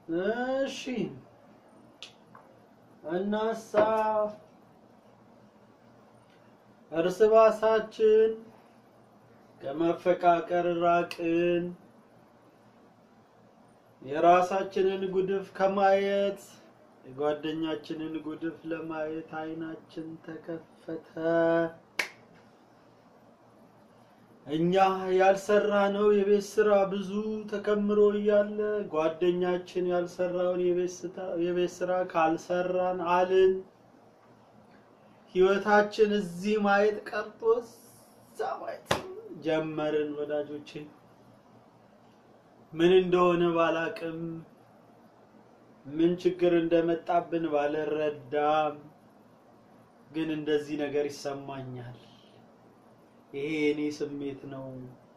እሺ እናሳ እርስ በርሳችን ከመፈቃቀር ራቅን። የራሳችንን ጉድፍ ከማየት የጓደኛችንን ጉድፍ ለማየት አይናችን ተከፈተ። እኛ ያልሰራነው የቤት ስራ ብዙ ተከምሮ እያለ ጓደኛችን ያልሰራውን የቤት ስራ ካልሰራን አልን። ህይወታችን እዚህ ማየት ቀርቶ እዛ ማየት ጀመርን። ወዳጆቼ ምን እንደሆነ ባላቅም ምን ችግር እንደመጣብን ባልረዳም ግን እንደዚህ ነገር ይሰማኛል። ይሄ የኔ ስሜት ነው።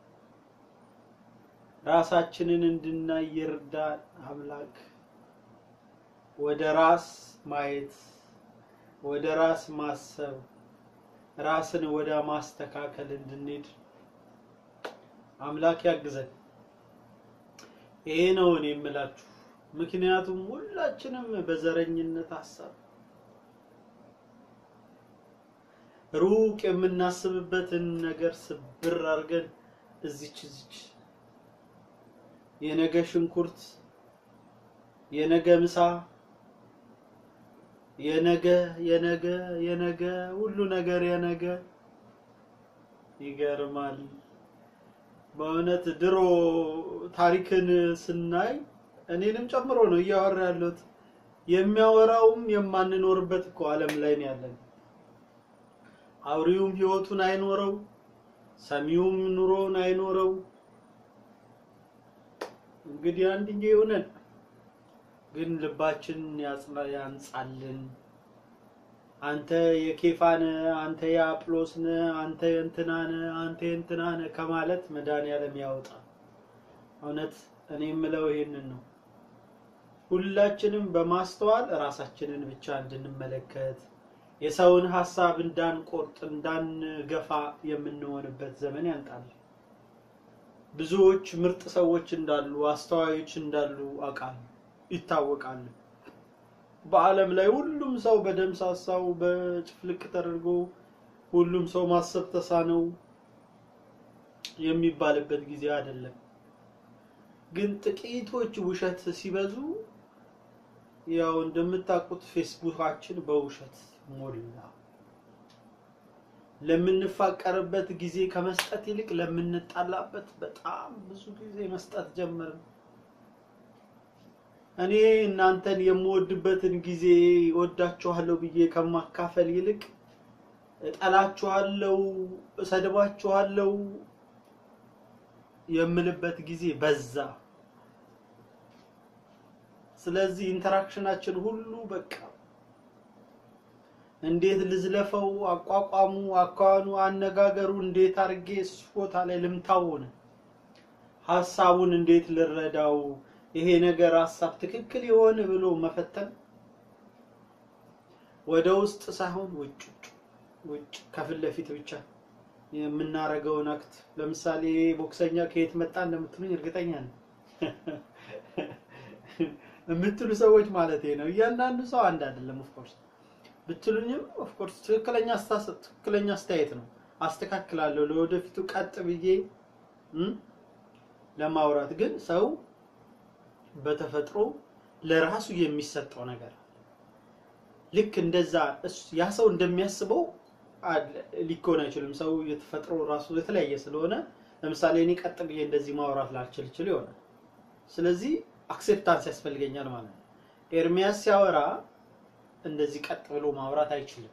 ራሳችንን እንድናይ ይርዳን አምላክ። ወደ ራስ ማየት፣ ወደ ራስ ማሰብ፣ ራስን ወደ ማስተካከል እንድንሄድ አምላክ ያግዘን። ይሄ ነው እኔ የምላችሁ። ምክንያቱም ሁላችንም በዘረኝነት ሀሳብ ሩቅ የምናስብበትን ነገር ስብር አድርገን እዚች እዚች የነገ ሽንኩርት፣ የነገ ምሳ፣ የነገ የነገ የነገ ሁሉ ነገር የነገ ይገርማል። በእውነት ድሮ ታሪክን ስናይ እኔንም ጨምሮ ነው እያወራ ያለሁት። የሚያወራውም የማንኖርበት እኮ ዓለም ላይ ነው ያለን። አውሪውም ህይወቱን አይኖረው፣ ሰሚውም ኑሮውን አይኖረው። እንግዲህ አንድዬ ይሆነን፣ ግን ልባችን ያንጻልን። አንተ የኬፋነ አንተ የአጵሎስነ አንተ የእንትናነ አንተ የእንትናነ ከማለት መድኃኒዓለም ያወጣ። እውነት እኔ የምለው ይሄንን ነው። ሁላችንም በማስተዋል ራሳችንን ብቻ እንድንመለከት የሰውን ሀሳብ እንዳንቆርጥ እንዳንገፋ የምንሆንበት ዘመን ያንጣል። ብዙዎች ምርጥ ሰዎች እንዳሉ አስተዋዮች እንዳሉ አውቃለሁ፣ ይታወቃል። በዓለም ላይ ሁሉም ሰው በደምሳሳው በጭፍልቅ ተደርጎ ሁሉም ሰው ማሰብ ተሳነው የሚባልበት ጊዜ አይደለም። ግን ጥቂቶች ውሸት ሲበዙ ያው እንደምታውቁት ፌስቡካችን በውሸት ሞላ። ለምንፋቀርበት ጊዜ ከመስጠት ይልቅ ለምንጣላበት በጣም ብዙ ጊዜ መስጠት ጀመርን። እኔ እናንተን የምወድበትን ጊዜ ወዳችኋለሁ ብዬ ከማካፈል ይልቅ እጠላችኋለሁ፣ እሰድባችኋለሁ የምልበት ጊዜ በዛ። ስለዚህ ኢንተራክሽናችን ሁሉ በቃ እንዴት ልዝለፈው፣ አቋቋሙ፣ አኳኑ፣ አነጋገሩ እንዴት አድርጌ እሱ ቦታ ላይ ልምታው ሆነ። ሀሳቡን እንዴት ልረዳው፣ ይሄ ነገር ሀሳብ ትክክል የሆነ ብሎ መፈተን ወደ ውስጥ ሳይሆን ውጭ ውጭ ከፊት ለፊት ብቻ የምናረገውን አክት። ለምሳሌ ቦክሰኛ ከየት መጣ እንደምትሉኝ እርግጠኛ ነኝ የምትሉ ሰዎች ማለት ነው። እያንዳንዱ ሰው አንድ አይደለም ኦፍኮርስ ብትሉኝም ኦፍኮርስ ትክክለኛ አስተሳሰብ ትክክለኛ አስተያየት ነው። አስተካክላለሁ ለወደፊቱ ቀጥ ብዬ ለማውራት ግን ሰው በተፈጥሮ ለራሱ የሚሰጠው ነገር ልክ እንደዛ ያ ሰው እንደሚያስበው ሊሆን አይችልም። ሰው የተፈጥሮ ራሱ የተለያየ ስለሆነ ለምሳሌ እኔ ቀጥ ብዬ እንደዚህ ማውራት ላልችል ይችል ይሆናል። ስለዚህ አክሴፕታንስ ያስፈልገኛል ማለት ነው። ኤርሚያስ ሲያወራ እንደዚህ ቀጥ ብሎ ማውራት አይችልም።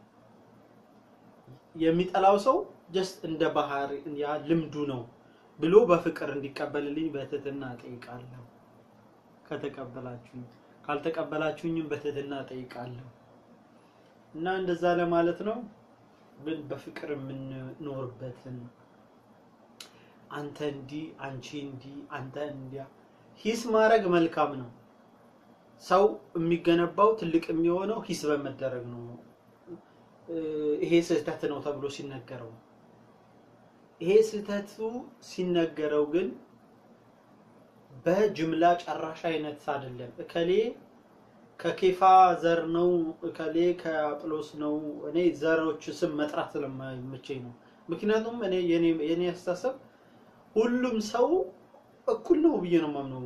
የሚጠላው ሰው ጀስት እንደ ባህር ያ ልምዱ ነው ብሎ በፍቅር እንዲቀበልልኝ በትህትና እጠይቃለሁ። ከተቀበላችሁኝ፣ ካልተቀበላችሁኝም በትህትና እጠይቃለሁ እና እንደዛ ለማለት ነው። ግን በፍቅር የምንኖርበትን አንተ እንዲህ አንቺ እንዲህ አንተ እንዲያ ሂስ ማድረግ መልካም ነው። ሰው የሚገነባው ትልቅ የሚሆነው ሂስ በመደረግ ነው። ይሄ ስህተት ነው ተብሎ ሲነገረው ይሄ ስህተቱ ሲነገረው ግን በጅምላ ጨራሽ አይነት አይደለም። እከሌ ከኬፋ ዘር ነው፣ እከሌ ከአጵሎስ ነው። እኔ ዘሮች ስም መጥራት ስለማይመቸኝ ነው። ምክንያቱም እኔ የኔ የኔ አስተሳሰብ ሁሉም ሰው እኩል ነው ብዬ ነው የማምነው።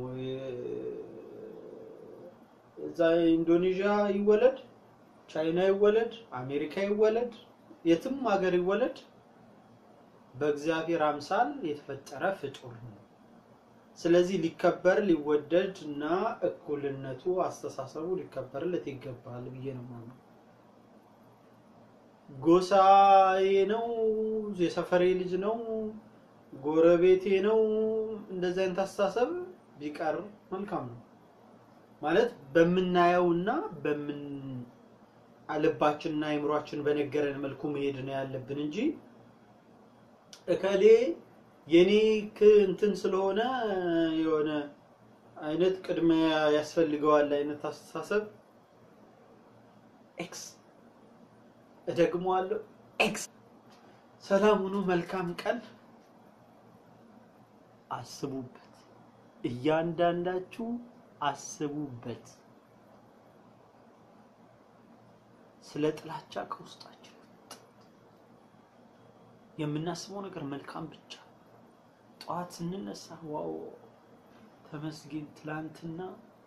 እዛ ኢንዶኔዥያ ይወለድ፣ ቻይና ይወለድ፣ አሜሪካ ይወለድ፣ የትም ሀገር ይወለድ በእግዚአብሔር አምሳል የተፈጠረ ፍጡር ነው። ስለዚህ ሊከበር ሊወደድ እና እኩልነቱ አስተሳሰቡ ሊከበርለት ይገባል ብዬ ነው የማምነው። ጎሳዬ ነው፣ የሰፈሬ ልጅ ነው፣ ጎረቤቴ ነው፣ እንደዚህ አይነት አስተሳሰብ ቢቀር መልካም ነው። ማለት በምናየውና በምን ልባችንና አእምሯችን በነገረን መልኩ መሄድ ነው ያለብን እንጂ እከሌ የኔ እንትን ስለሆነ የሆነ አይነት ቅድሚያ ያስፈልገዋል አይነት አስተሳሰብ ኤክስ እደግመዋለሁ ኤክስ። ሰላም ሁኑ። መልካም ቀን። አስቡበት፣ እያንዳንዳችሁ አስቡበት። ስለ ጥላቻ ከውስጣችን የምናስበው ነገር መልካም ብቻ። ጠዋት ስንነሳ ዋው ተመስገን፣ ትላንትና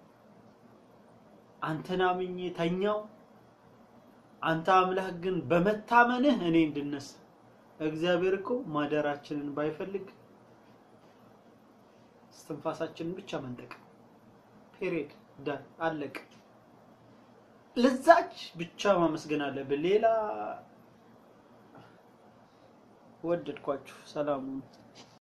አንተን አምኜ ተኛው። አንተ አምላክ ግን በመታመንህ እኔ እንድነሳ። እግዚአብሔር እኮ ማደራችንን ባይፈልግ እስትንፋሳችንን ብቻ መንጠቅ ፔሬድ ዳን አለቅ። ለዛች ብቻ ማመስገን አለብን። ሌላ ወደድኳችሁ። ሰላም